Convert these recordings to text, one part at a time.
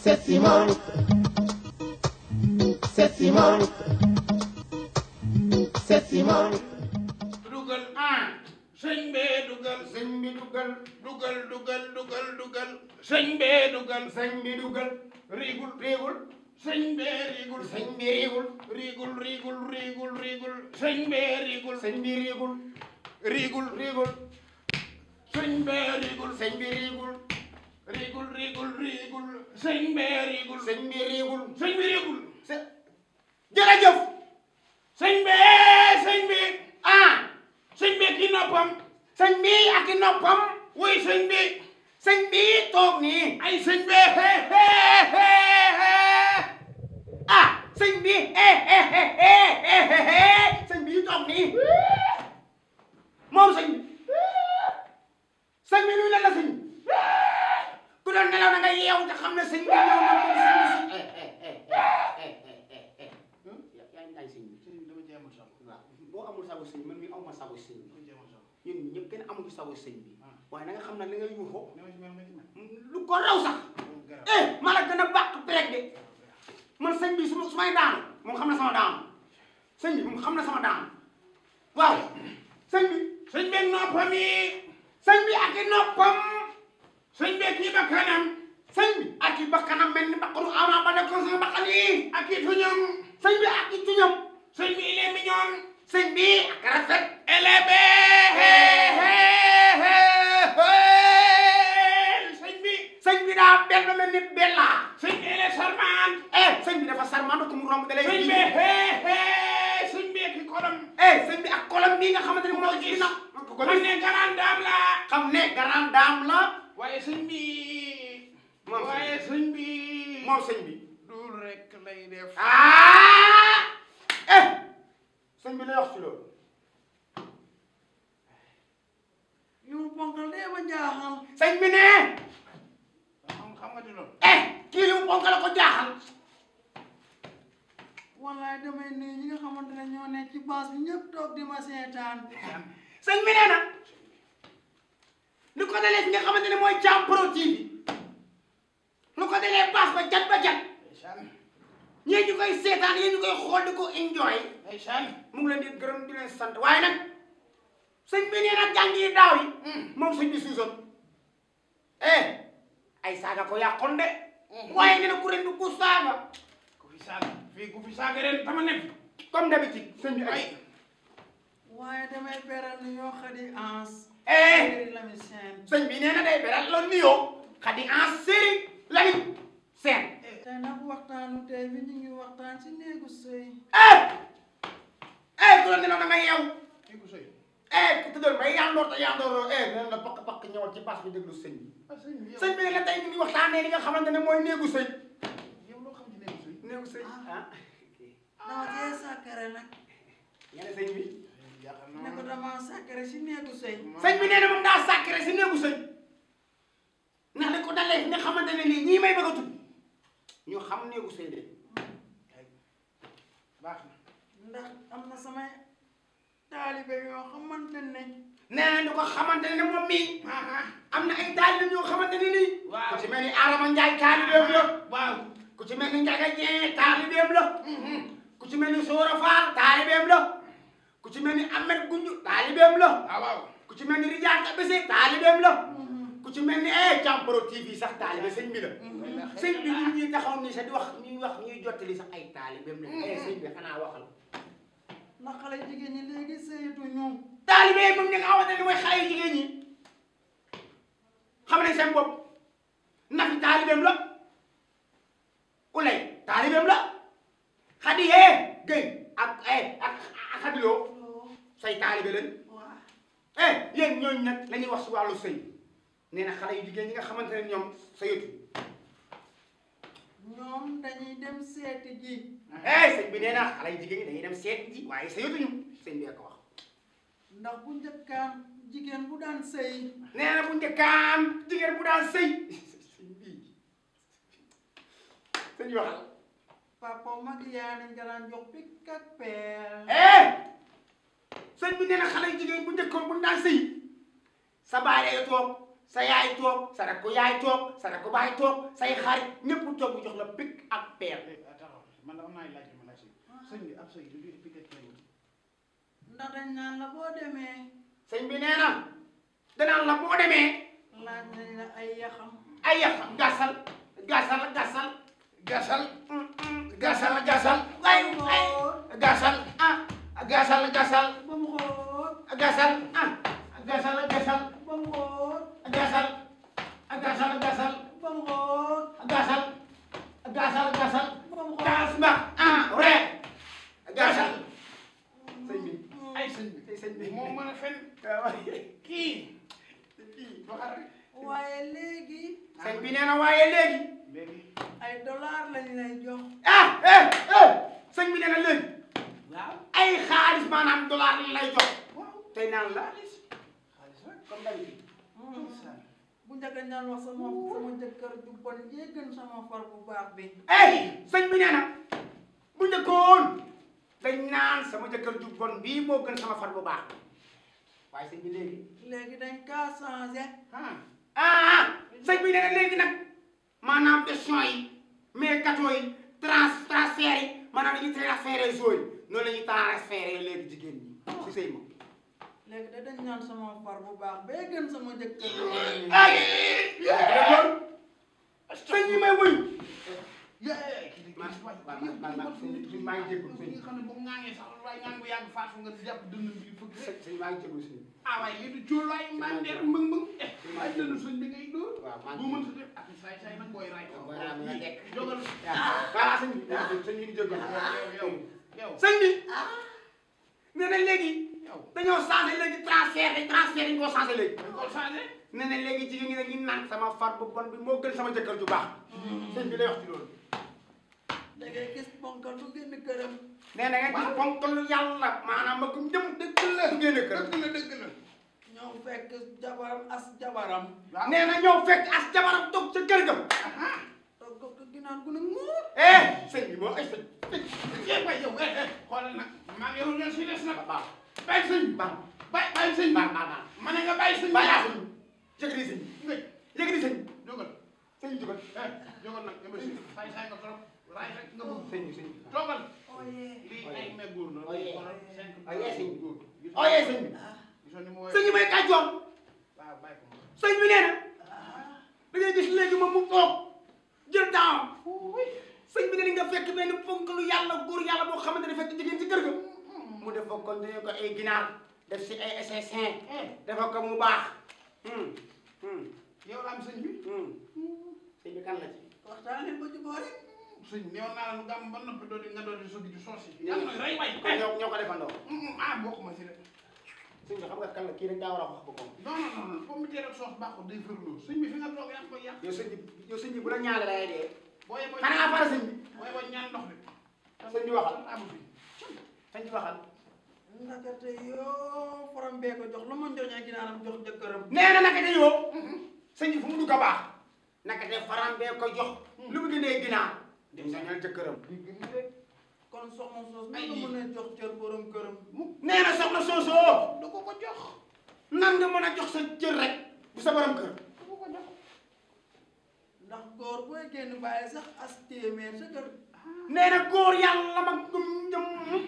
Sessimol Sessimol Sessimol dugal ah sëñ bee dugal sëñ bi dugal dugal dugal dugal dugal sëñ bee dugal sëñ bi dugal riigul riigul sëñ bee riigul sëñ bi riigul riigul riigul riigul riigul sëñ bee riigul sëñ bi riigul riigul riigul sëñ bee riigul sëñ bi riigul riigul riigul riigul sëñ bee riigul sëñ bi riigul sëñ bi riigul jërëjëf sëñ bee sëñ bi ah sëñ bi ki noppam sëñ bi ak i noppam wuy sëñ bi sëñ bi toog nii ay sëñ bi he he he he ah sëñ bi he he he he he he sëñ bi toog nii moom sëñ bi sëñ bi nuyu na la sëñ ku doon nelaw na nga yeewu te xam ne sëñ bi ñëw na moom sëñ bi si yaa ngi sëñ bi waaw boo amul sago sëñ man mi aw ma sago sëñ bi ñun ñëpp kenn amul sago sëñ bi waaye na nga xam ne li nga yuuxoo lu ko raw sax eh ma la gën a bàq break de man sëñ bi su ma su may daanu moom xam na sama daanu sëñ bi moom xam na sama daanu waaw sëñ bi sëñ bi noppam yi sëñ bi ak i noppam sëñ bi ak i bakkanam sëñ bi ak i bakkanam mel ni bakkanu ama ba nekkoon sama bakkan yi ak i tuñam sëñ bi ak i tuñam sëñ bi il est mignon sëñ bi ak rafet elle est belle sëñ bi sëñ bi daa bel ba mel ni bella sëñ bi elle est charmante eh sëñ bi dafa charmante ku mu romb da lay sëñ bi sëñ bi ak kolam eh sëñ bi ak kolam bii nga xamante ne moo ci na xam ne grande dame la xam ne grande dame la waaye sëñ bi waaye sëñ bi moom sëñ bi dul rek lay def ah eh sëñ bi lay wax ci loolu yow ponkal dee ma jaaxal sëñ bi ne xam xam nga di loolu eh kii li mu ponk la ko jaaxal wallaay damay nuyu ñi nga xamante ne ñoo nekk ci baas bi ñëpp toog di ma seetaan sëñ bi nee na lu ko dalee fi nga xamante ne mooy Thiam Pro TV lu ko dalee baas ba jat ba jat ñii ñu koy seetaan yéen ñu koy xool di ko enjoy mu ngi leen di gërëm di leen sant waaye nag sëñ bi nee na jàng yi daaw yi moom sëñ bi suusoon eh ay saaga ko yàqoon de waaye nee na ku ren du ku saaga ku fi saaga fii ku fi saaga ren tama ne comme d'habitude sëñ bi ay waaye damay beral ni yoo xadi ans eh séri lami seen sëñ bi nee na day beral loolu nuyoo xadi en série lañu seen tey nag waxtaanu tey bi ñu ngi waxtaan ci néegu sëy eh eh ku la ne la da nga yeew eh ku tëddal bay yandoor te yandoor eh nee na pakk pakk ñëwal ci bas bi déglu sëñ bi sëñ bi ne la tey ñu ngi waxtaanee li nga xamante ne mooy néegu sëy néegu sëy ah dama cee sàkkare nag nga ne sëñ bi ne ko dama sàkkare ci néegu sëy sëñ bi nee na moom daa sàkkare si néegu sëy ndax li ko dalee fi nga xamante ne nii ñii may bëgg a tudd ñu xam néegu sëy de baax na ndax am na samay taalibe yoo xamante ne nee na ñu ko xamante ne moom mii am na ay taalibe yoo xamante ne nii ku ci mel ni Adama Ndiaye taalibeem la waaw ku ci mel ni Ndiaga Dieng taalibeem la ku ci mel ni Soora Fall taalibeem la ku ci mel ni Ahmed Gunju taalibeem la waaw ku ci mel ni Rijaan Kabese taalibeem la ku ci mel ni eh Thiam Pro TV sax taalibe sëñ bi la sëñ bi ñun ñuy taxaw nii sax di wax ñuy wax ñuy jottali sax ay taalibeem la eh sëñ bi xanaa waxal ndax xale jigéen ñi léegi sëyatu ñoom taalibe yi moom ñi nga xamante ne mooy xale yu jigéen ñi xam nañ seen bopp Nafi taalibeem la Ulay taalibeem la Xadi yee Gëy ak eh ak ak Xadiloo say taalibe lañ waa eh yéen ñooñu nag la ñuy wax si wàllu sëy nee na xale yu jigéen ñi nga xamante ne ñoom sëyatu ñoom dañuy dem seeti ji eh sëñ bi nee na xale yu jigéen ñi dañuy dem seet ji waaye sëyatuñu sëñ bi ko wax ndax bu njëkkaan jigéen bu daan sëy nee na bu njëkkaan jigéen bu daan sëy sëñ bi sëñ bi waxal papa mag yaa nañ nga daan jox pikk ak peel eh sëñ bi nee na xale yu jigéen bu njëkkoon bu ñu daan sëy sa baay day toog sa yaay toog sa rakku yaay toog sa rakku baay toog say xarit ñëpp toog mu jox la pic ak peer taxaw man am naa laaj ma laaj si sëñ bi ab sëy du di piqué kenn ndax dañ naan la boo demee sëñ bi nee na danaan la boo demee laaj nañ la ay yaxam ay yàq gasal gasal gasal gasal gasal gasal ay ay gasal ah gasal gasal ba mu xóot gasal ah gasal gasal ba mu xóot gasal gasal gasal ba mu xóot gasal gasal gasal ba mu xóot gas mbax ah re gasal sëñ bi ay sëñ bi ay sëñ bi moo mën a fen kii waxal rek waaye léegi sëñ bi nee na waaye léegi léegi ay dollar lañ lay jox ah eh eh sëñ bi nee na léegi waaw ay xaalis maanaam dollar lañ lay jox waaw tey naan la xaalis xaalis rek comme d'habitude bu njëkk a ñaan wax sama sama jëkkër ju bon jee gën sama far bu baax bi eh sëñ bi nee na bu njëkkoon dañ naan sama jëkkër ju bon bii moo gën sama far bu baax waaye sëñ bi léegi léegi dañ kaa changé ah ah sëñ bi nee na léegi nag maanaam question yi mais kato yi trans transfert yi maanaam dañuy transféré zone yi noonu la ñuy transféré léegi jigéen ñi si sëy ma léegi da dañ naan sama far bu baax bee gën sama jëkkër ay sëñ bi may wuy yee kii de man gis waay man man man sëñ bi maa ngi jégalu sëñ nga xam ne bu ŋaangee sax waaye ŋaang bu yàgg faatu nga jàpp dënn bi fëgg rek sëñ maa ngi jégalu sëñ bi ah waaye lii du cóol waaye mandeer mbëng mbëng eh waaye dënn suñ bi ngay dóor waaw maa bu ngi mën sa def ak saay saay nag booy raay booy raay mu nga tekk. jógal voilà sëñ bi sëñ bi di jégalu yow yow yow sëñ bi nee na léegi yow dañoo changé léegi transfert dañ transfert dañ koo changé léegi dañ ko changé nee na léegi jigéen ñi dañuy naan sama far bu bon bi moo gën sama jëkkër ju baax sëñ bi lay wax ci loolu da ngay gis ponkal bu génn këram nee na nga gis ponkalu yàlla maanaam ma ko jëm dëgg la su génne kër dëgg la dëgg la ñëw fekk jabaram as jabaram waaw nee na ñëw fekk as jabaram toog ca kër ga toog ko ko ginaar gu ne nguur eh sëñ bi moo ay sëñ yéen waay yow eh eh xoolal nag maa ngi yow ñoo si des nag baax bàyyi sëñ bi baax bàyyi bàyyi sëñ bi baax baax baax ma ne nga bàyyi sëñ bi bàyyi sëñ bi yëkkati sëñ nga yëkkati sëñ jógal sëñ bi jógal eh jógal nag yama si saay saay nga trop raay rek nga bëgg sëñ bi sëñ bi toogal oye lii ay me góor la Oye. xoolal cinq Oye, sëñ bi. góor ooyee sëñ bi gisoon ni mu woowee sëñ bi may kàccoor waaw bàyyi ko sëñ bi nee na da ngay gis léegi moom mu toog jël temps sëñ bi ne nga fekk benn ponkalu yàlla góor yàlla boo xamante ne fekk jigéen ci kër ga mu def ko kon dañu ko ay ginaar def si ay assassin dafa ko mu baax hum hum yow la am sëñ bi hum sëñ bi kan la ci waxtaan leen ba jubóo rek sëñ néew naa la nu gàmm ba noppi doon nga doon di sogi di soos yi yàlla na rey waay kon ñoo ñoo ko defandoo ah bokkuma si de sëñ bi xam nga kan la kii rek daa war a wax boppam non non non non pomme de terre ak soos baaxul day fërloo sëñ bi fi nga toog yaa ngi koy yàq yow sëñ bi yow sëñ bi bu la ñaale lay dee booy booy xanaa fara sëñ bi booy booy ñaan ndox de sëñ bi waxal amu fi sëñ bi waxal ndakate yoo faram bee ko jox lu ma njoñee ginaaram jox jëkkëram nee na naka de yoo sëñ bi fu mu dugg a baax naka de faram bee ko jox lu mu gënee ginaar dem sañal jëkkëram kon soxna soos Ay, nan la mën a jox cër borom këram nee na soxna soosoo du ko ko jox nan nga mën a jox sa cër rek bu sa borom kër du ko ko jox ndax góor booy génn bàyyi sax as téeméer sa kër nee na góor yàlla ma gum jëm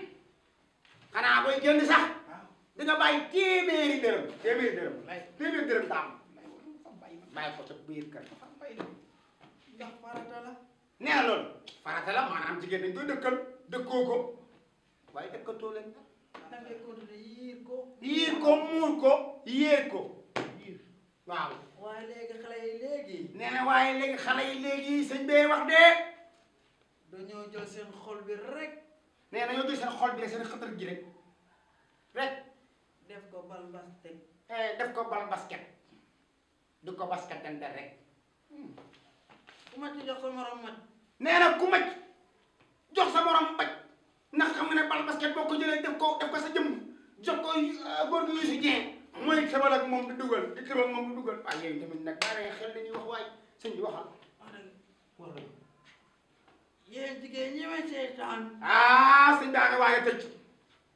xanaa booy génn sax waaw di nga bàyyi téeméeri dërëm téeméeri dërëm lay téeméeri dërëm daam lay wala fa bàyyi ma bàyyi ko sa biir kër fa bàyyi de ndax farata la nee na loolu farata la maanaam jigéen dañ koy dëkkal dëkkoo ko waaye dëkkatoo leen da ngay continuer yiir ko yiir ko muur ko yéer ko yiir waaw waaye léegi xale yi léegi nee na waaye léegi xale yi léegi sëñ bee wax dee dañoo jël seen xol bi rek nee na ñoo gis seen xol bi rek seen xëtër gi rek rek def ko bal bas teg eh, def ko bal basket du ko basket dante rek ku ma ci jox sa morom mat nee na ku maj jox sa morom mbaj ndax xam nga ne bal basket boo ko jëlee def ko def ko sa jëm jox ko euh, góor gi Youssou Dieng mooy tëbal ak moom di dugal di tëbal moom di dugal waaye yooyu tamit nag daa xel dañuy wax waay sëñ bi waxal wax dëgg wax dëgg yéen jigéen ñi may seetaan ah sëñ daa nga waaye tëj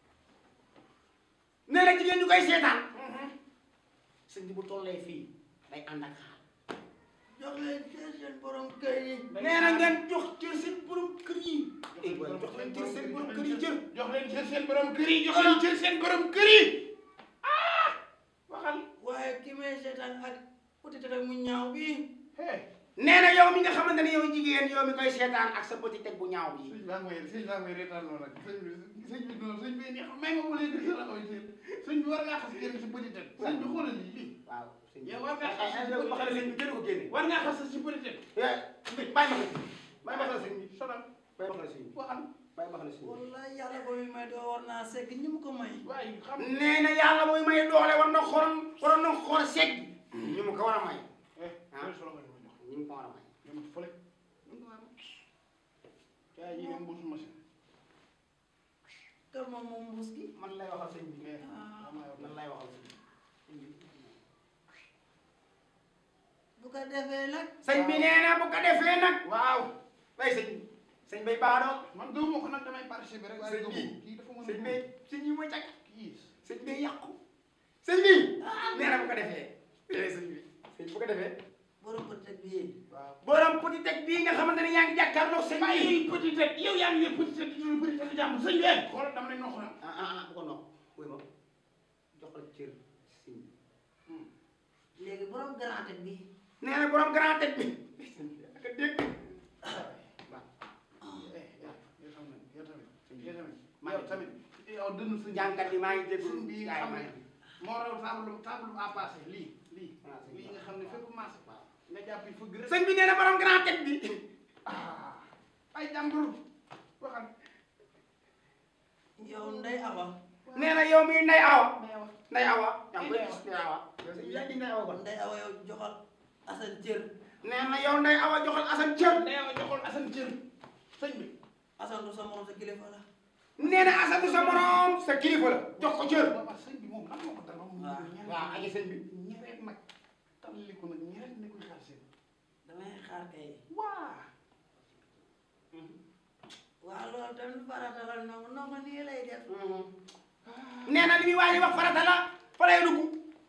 nee na jigéen ñu koy seetaan sëñ bi bu tollee fii ay ànd ak xaal jox leen seen seen borom kër yi nee na ngeen jox cër seen borom kër yi eh waay jox leen cër seen borom kër yi cër jox leen cër seen borom kër yi jox leen cër seen borom kër yi ah waxal waaye ki may seetaan ak petit rek mu ñaaw bi hey nee na yow mi nga xamante ne yow jigéen yow mi koy seetaan ak sa petit teg bu ñaaw bi sëñ baa mooy sëñ baa mooy reetaan noonu nag sëñ bi sëñ bi noonu sëñ bi neex may ma mu lay gis la koy sëñ sëñ bi war ngaa xas génn si bëri teg sëñ bi xoolal lii lii waaw sëñ bi yow war ngaa ay ay xas yow ma xam ne sëñ bi gën ko génne war ngaa xas si bëri teg eh bàyyi ma ko bàyyi ma ko sëñ bi sonal bàyyi ma ko sëñ bi waxal bàyyi ma ko sëñ bi wallaay yàlla ko mi may doo war naa segg ñi mu ko may waaye xam nee na yàlla mooy may doole war na xool waroon na xool segg ñu mu ko war a may eh Ah. solo nga ma jox ñu mu ko war a may dama fële yaa yi ne mbuusu machine kër moom moom mbuus gi man lay waxal sëñ bi mais ah man lay waxal sëñ bi bu ko defee nag sëñ bi nee na bu ko defee nag waaw way sëñ bi sëñ bay baadoo man gëmuma ko nag damay participer rek waaye Sëñ bi. gëmuma kii dafa mën a sëñ bay sëñ yi mooy cag kii sëñ bay yàqu sëñ bi nee na bu ko defee eh sëñ bi sëñ bu ko defee borom bëccëg bi waaw borom petit teg bii nga xamante ne yaa ngi jàkkaarloo sëñ bi bàyyi petit tête yow yaa ngi yor petit tête di dund petit tête jàmm sëñ bi xoolal dama lay noxu na ah ah ah bu ko noq wuy ma joxal cër sëñ bi léegi borom grand tête bi nee na borom grand tête bi sëñ bi ak a dégg yow tamit yow tamit yow tamit yow tamit yow dënn sëñ jànkat bi maa ngi déglu sëñ bi nga gaay xam maa ne ngi moo raw table table à passé lii lii Ah, sëñ bi. lii nga xam ne fépp maase nga jàpp yi fëgg rek sëñ bi nee na borom grand tête bi ah ay jàmbur waxal yow ndey awa nee na yow mi nday awa mais yow nday awa yaa ngi koy gis nday awa yow sëñ bi yaa ngi nday awa kon ndey awa yow joxal asan cër nee na yow nday awa joxal asan cër nee nga joxol Assane cër sëñ bi asan du sa morom sa kilifa la nee na asan du sa morom sa kilifa la jox ko cër waaw sëñ bi moom lan moo ko dal moom waaw. waaw aji sëñ bi ñereet nag talli ko nag ñereet ne koy xaar seen damay xaar kay waa waaw loolu tamit farata la nongu nongu nii lay def nee na li muy waaye wax farata la fa lay dugg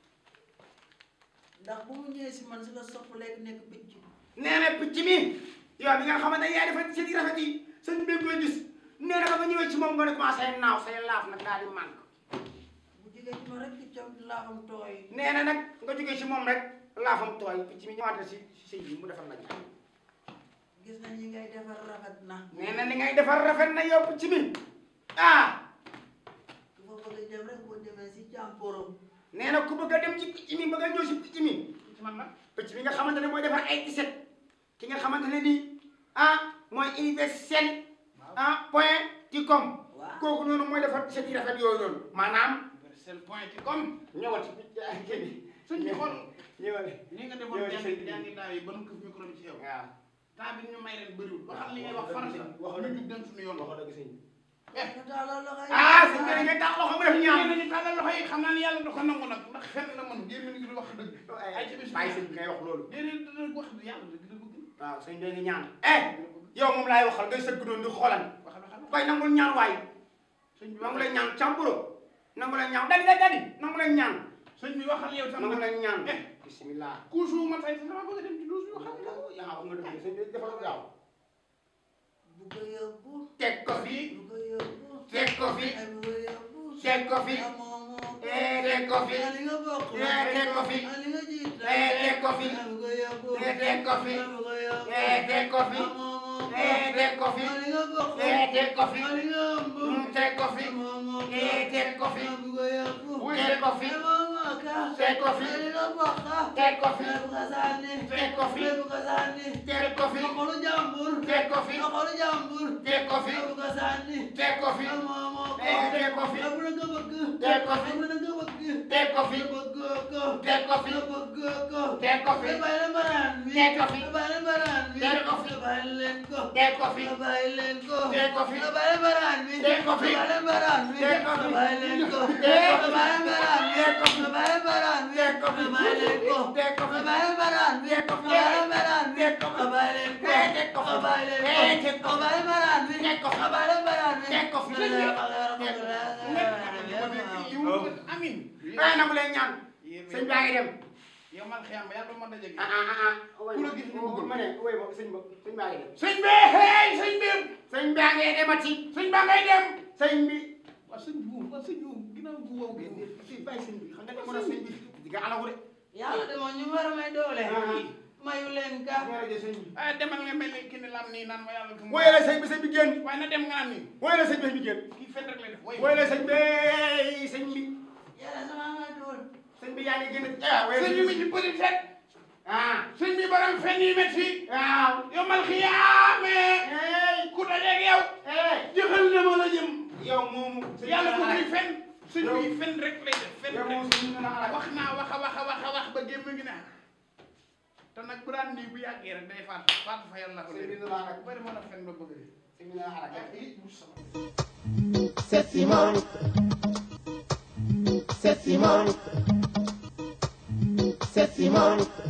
ndax bu mu ñëwee si man si la sopp léegi nekk picc nee na picc mi yow bi nga xamante ne yaa defar seen i rafet yi sëñ bi koy gis nee na ba nga ñëwee ci moom nga ne commencé naaw say laaf nag daal di mànk bu jigéen ci ma rek piccam laafam tooy nee na nag nga jógee ci moom rek laafam tooy picc mi ñëwaat na si si sëy bi mu defar la ñaan gis nañ ñi ngay defar rafet na nee na li ngay defar rafet na yow picc mi ah ku fa bëgg a dem rek boo demee si jàmporom nee na ku bëgg a dem ci picc mi bëgg a ñëw si picc mi ci man nag picc mi nga xamante ne mooy defar ay tiset ki nga xamante ne nii ah mooy universel ah point ci com waaw kooku noonu mooy defar tiset yi rafet yooyu noonu maanaam universel point ci comme ñëwal ci picc ay kii bi sëñ bi xool ñëwal ni nga defoon Yow jàng sëñ bi. jàngi daaw yi ba nu këf micro bi ci yow waaw temps bi ñu may ren bëriwul waxal li ngay wax Waxal farata dëgg, waxal ñu dëgg. jug dem suñu yoon wax dëgg sëñ bi eh ñu tàllal loxo yi ah sëñ bi ngay tax loxo mu def ñaan ñaan nañu tàllal loxo yi xam naa ne yàlla da ko nangu nag ndax fenn la mën génn ni di wax dëgg ay ci bis bàyyi sëñ bi ngay wax loolu déedéet dëgg wax yàlla dëgg la bëgg waaw sëñ bi ngi ñaan eh yow moom laay waxal ngay sëgg doon di xoolan waxal waxal koy nangul ñaan waay sëñ bi nangu la ñaan càmburo nangu la ñaan dadi dadi dadi nangu la ñaan sëñ bi waxal yow tam nangu nag la ñaan eh bismillah kuusu ma tey sama bëgg a dem ci douze bi waxal yaa xam nga dëgg sëñ bi defal gaaw bu ko yóbbu teg ko fi bu ko yóbbu teg ko fi ay bu ko yóbbu teg ko fi ah moom moom eh teg ko fi ah li nga bokk eh teg ko fi ah li nga jiit eh teg ko fi ah bu ko yóbbu eh teg ko fi ah bu ko yóbbu eh teg ko fi ah moom moom eh teg ko fi ah li nga bokk eh teg ko fi ah li nga ëmb Mm, teg ko fi ah moom moom eh teg ko fi ah bu ko yóbbu teg ko fi ah moom moom ka teg ko fi ah li nga bokk ah teg ko fi ah bu ko sànni teg ko fi ah bu ko sànni teg ko fi ah xolu jàmbur teg ko fi ah xolu jàmbur teg ko fi ah bu ko sànni teg ko fi ah moom moom eh teg ko fi ah bu la nga bëgg teg ko fi ah bu la nga bëgg teg ko fi nga bëgg ko teg ko fi nga bëgg ko teg ko fi nga bàyyi leen baraan bi teg ko fi nga bàyyi leen baraan bi teg ko fi nga bàyyi leen ko teg ko fi nga bàyyi leen ko teg ko fi nga bàyyi leen baraan bi teg ko fi nga bàyyi leen baraan bi teg ko fi nga bàyyi leen ko teg ko nga bàyyi leen baraan bi teg ko fi nga bàyyi leen baraan bi teg ko fi nga bàyyi leen ko teg ko fi nga bàyyi leen baraan bi teg ko fi nga bàyyi leen baraan bi teg ko fi nga bàyyi leen ko eh teg ko fi nga bàyyi leen eh ko teg ko nga fi bàyyi leen baraan bi teg ko fi nga bàyyi leen baraan bi teg ko fi amin ah nangu leen ñaan sëñ baa ngi dem yow man xiyam ba yàlla ma daje gi ah ah ah Ku la gis ñu bëgg. ma ne wéy ma sëñ ba sëñ baa ngi dem sëñ bi hey sëñ bi sëñ baa ngi demati sëñ baa ngay dem sëñ bi waa sëñ bi waa sëñ bi ginnaaw gu wow gi fii bàyyi sëñ bi xam nga ne mën a sëñ bi di nga alagu de yàlla de moom ñu war a may doole Ah. mayu leen ka ñaare de sëñ bi ah demal nga mel ni kii ni lam nii naan ma yàlla woy la sëñ bi sëñ bi génn waaye na dem nga naan nii woy la sëñ bi sëñ bi génn kii fen rek lay def woy la sëñ bi sëñ bi yàlla sama nga dool sëñ bi yaa ngi génn ah woy sëñ bi mi ci bëri fet ah sëñ bi borom fen yi métti waaw yow mal xiyaame hey ku dajeeg yow hey jëxal na ma la jëm yow moomu sëñ yàlla bu bi muy fen sëñ Yow- bi fen rek lay def fen yow rek moomu sëñ bi na alaga wax naa wax a wax a wax a wax ba gémm gi naa te nag bu daan nii bu yàggee rek day faatu faatu fa yàlla ko sëñ bi léegi na alaga bu bëri mën a fen ba bëgg de sëñ bi na alaga Sexy Monica. Sexy Monica. Sexy Monica.